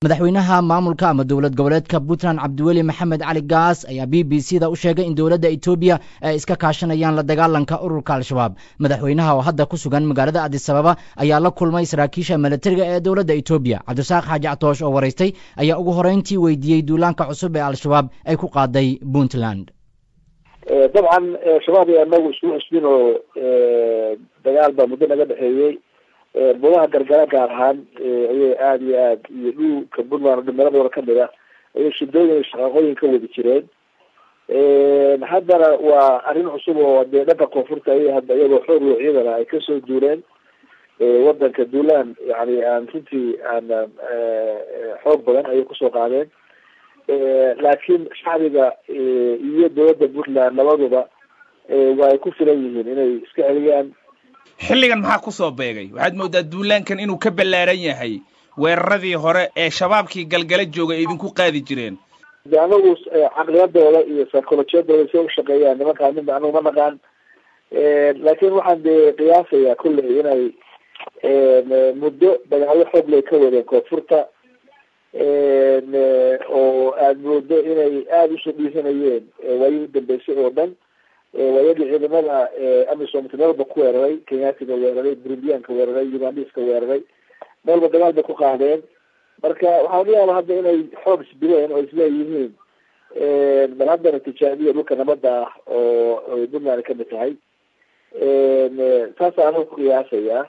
madaxweynaha maamulka ama dowlad goboleedka puntland cabdiweli maxamed cali gaas ayaa b b c da u sheegay in dowladda etoobiya ay iska kaashanayaan la dagaalanka ururka al-shabaab madaxweynaha oo hadda ku sugan magaalada adisababa ayaa la kulmay saraakiisha milatariga ee dowladda etoobiya cabdisaaq xaaji catoosh oo waraystay ayaa ugu horeyntii weydiiyey duulaanka cusub ee al-shabaab ay ku qaaday puntland dabcan shabaab iyo anagu isku cusbin oo dagaal baa muddo naga dhexeeyey budaha gargara gaar ahaan ayay aada iyo aad iyo dhulka puntland dhimiradooda kamid a ayay shidooyin shaqaaqooyin ka wadi jireen haddana waa arrin cusub oo dee dhanka koonfurta ay hadda iyagoo xoog iyo ciidana ay kasoo duuleen wadanka duulaan yani aan runtii aan xoog badan ayay kusoo qaadeen laakiin shacbiga iyo dowladda puntland labaduba waa ay ku filan yihiin inay iska celiyaan xilligan maxaa kusoo beegay waxaad moodaa duulaankan inuu ka ballaaran yahay weeraradii hore ee shabaabkii galgala jooga ay idinku qaadi jireen de anagu caqliyadooda iyo psycholojiyadooda say ushaqeeyaan nimankaa midna anagu ma naqaan laakiin waxaan de qiyaasayaa kolley inay muddo dagaalyo xoog lay ka wadeen koonfurta oo aada moodo inay aada usoo dhiisanayeen waayii udambeysay oo dhan waayadii ciidamada amisom meelba ku weeraray kenyaatiga weeraray burundiyaanka weeraray ugandiska weeraray meelba dagaal bay ku qaadeen marka waxaa laga yaaba hadda inay xoog isbileen oo isleeyihiin bal haddana tijaabiya dhulka nabada ah oo puntland kamid tahay saasa anagu ku qiyaasayaa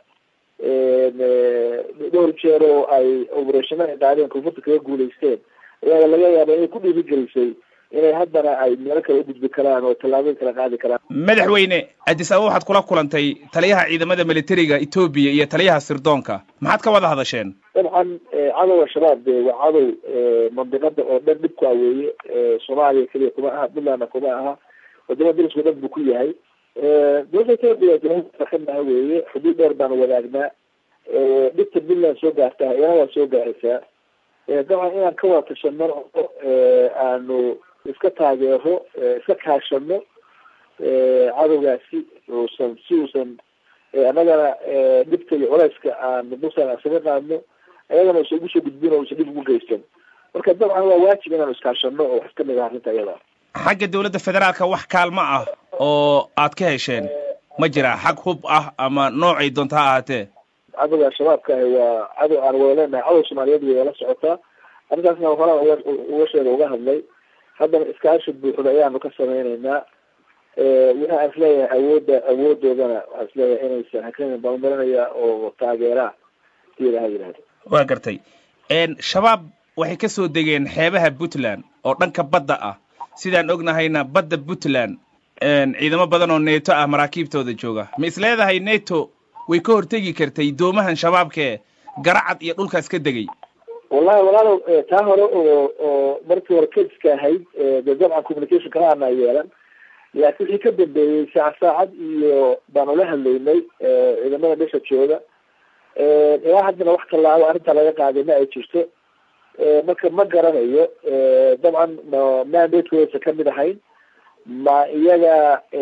dhowr jeer oo ay operationa ay qaadeen koonfurta kaga guuleysteen ayaa laga yaaba inay ku dhiirigelisay inay haddana ay meelo kale ugudbi karaan oo tallaabooyin kala qaadi karaan madaxweyne addis ababa waxaad kula kulantay taliyaha ciidamada militariga etoobiya iyo taliyaha sirdoonka maxaad ka wada hadasheen dabcan cadowga shabaab de waa cadow mandiqada oo dhan dhib ku aweeye soomaaliya keliya kuma aha puntlandna kuma aha wadamada dariska o dhan buu ku yahay dowladda etoobiya kamid ah weeye xuduud dheer baanu wadaagnaa dhibta puntland soo gaartaa iyana waa soo gaaraysaa dabcan inaan ka wada tashano oo aanu iska taageero iska kaashano cadowgaasi uusan si uusan annagana dhibta iyo culeyska aan buntland isaga qaadno ayagana usan ugu soo gudbin oo usan dhib ugu geysan marka dabcan waa waajib inaanu iskaashano oo wax kamid ah arrinta iyada xagga dowladda federaalka wax kaalmo ah oo aad ka hesheen ma jiraa xag hub ah ama noocay doonta ha ahaatee cadowga shabaabka ahi waa cadow aan wada leenahay cadow soomaaliyeed way la socotaa arrintaasna horaa uga uga sheega uga hadlay haddana iskaashi buuxda ayaanu ka sameyneynaa waxa aan isleeyahay awoodda awoodoodana waxaan isleeyahay inaysan hakanin baan umarinaya oo taageeraa si ilaha yidhahdo waa gartay shabaab waxay ka soo degeen xeebaha puntland oo dhanka badda ah sidaan ognahayna badda puntland ciidamo badan oo neto ah maraakiibtooda jooga ma is leedahay neto way ka hortegi kartay doomahan shabaabkee garacad iyo dhulkaas ka degay wallahi walaalow taa hore oo oo markii hore kadiska ahayd de dabcan communication kala ana yeelan laakiin wixii ka dambeeyey saac saacad iyo baan ula hadlaynay ciidamada dhesha jooga ilaa haddana wax tallaabo arrintaa laga qaaday ma ay jirto marka ma garanayo dabcan ma mandatekoodasa kamid ahayn ma iyaga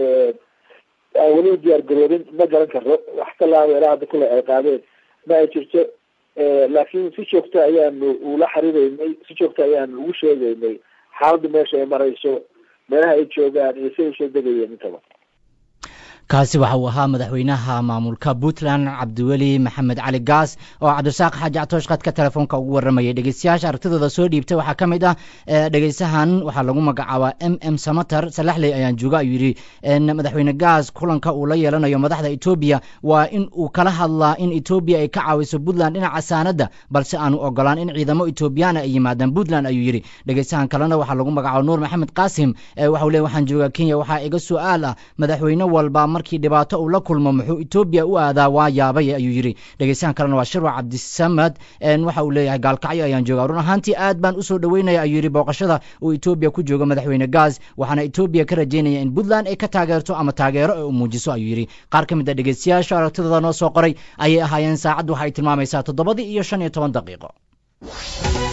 aan weli diyaar garoobin ma garan karo wax tallaabo ilaa hadda kule ay qaadeen ma ay jirto laakiin si joogta ayaanu ula xariireynay si joogta ayaanu ugu sheegeynay xaaladda meesha ay marayso meelaha ay joogaan iyo siday usoo degayeen intaba kaasi waxa uu ahaa madaxweynaha maamulka puntland cabdiweli maxamed cali gaas oo cabdisaaq xaaji catoosh khadka telefoonka ugu waramayay dhegeystayaasha aragtidooda soo dhiibtay waxaa ka mid ah dhegeysahan waxaa lagu magacaabaa m m samater salaxley ayaan jooga ayuu yidhi madaxweyne gaas kulanka uu la yeelanayo madaxda etoobiya waa in uu kala hadlaa in etoobiya ay ka caawiso puntland dhinaca saanada balse aanu ogolaan in ciidamo etoobiyaana ay yimaadaan puntland ayuu yidhi dhegeysahan kalena waxaa lagu magacaaba nuur maxamed qaasim waxau le waxaan joogaa kenya waxaa iga su-aal ah madaxweyne walba markii dhibaato uu la kulmo muxuu etoobiya u aadaa waa yaabay ayuu yidhi dhegeystahan kalena waa shirwa cabdisamad waxa uu leeyahay gaalkacyo ayaan joogaa run ahaantii aad baan usoo dhaweynaya ayuu yidhi booqashada uu etoobiya ku joogo madaxweyne gaas waxaana etoobiya ka rajeynaya in puntland ay ka taageerto ama taageero ay u muujiso ayuu yidhi qaar ka mid a dhegeystayaasha aragtidooda noo soo qoray ayay ahaayeen saacaddu waxay tilmaamaysaa toddobadii iyo shan iyo toban daqiiqo